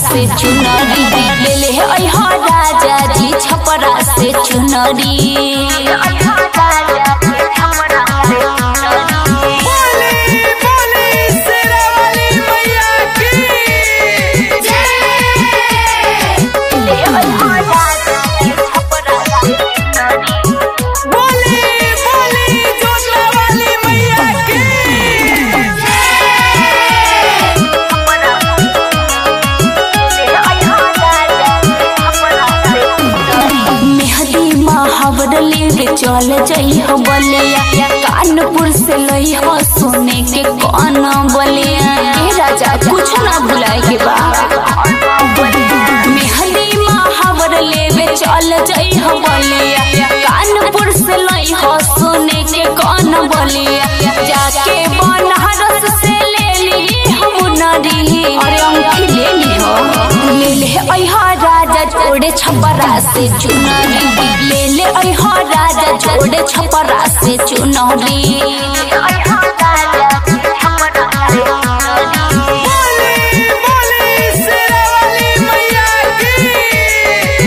से चुनरी ले ले अइहा राजा जी छपरा से चुनरी बोली बोली शेरावाली मैया की बोली बोली जोतवाली मैया की मेहदी महावर लेके चल जइह बलिया कानपुर से लइह सोने के कौन बलिया ए राजा कुछ ना भुलाए के बा मेहदी महावर लेवे चल जइह बलिया कानपुर से लइह सोने के कौन बलिया जाके बनारस से ले ली हम नरी अरे अंगूठी ले ली हो ले ले अइहा राजा जोड़े छपरा से चुनरी ले ले अइहा राजा जोड़े छपरा से चुनरी बोली बोली शेरावाली मैया की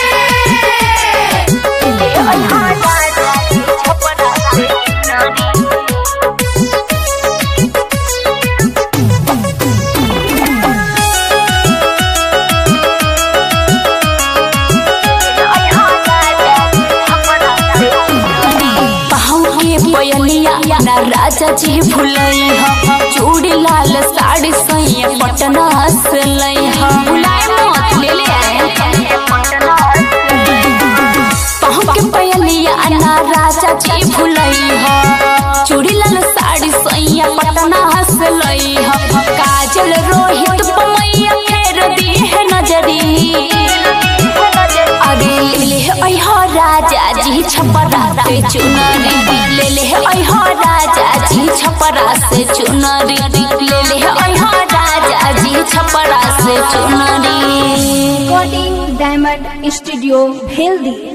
पाँव के पयलिया ना राजा जी भुलई ह चूड़ी लाल साड़ी सैया पटना से लई ह भुलाए मत ले ले आए पाँव के पयलिया ना राजा जी भुलई ह चूड़ी लाल साड़ी सैया पटना से लई ह काजल रोहित पमैया फेर दी है नजरी अरे ले ले अइहा राजा जी छपरा से चुनरी ले ले अइहा राजा जी छपरा से चुनरी ले ले अइहा राजा जी छपरा से चुनरी रिकॉर्डिंग डायमंड स्टूडियो भेल्दी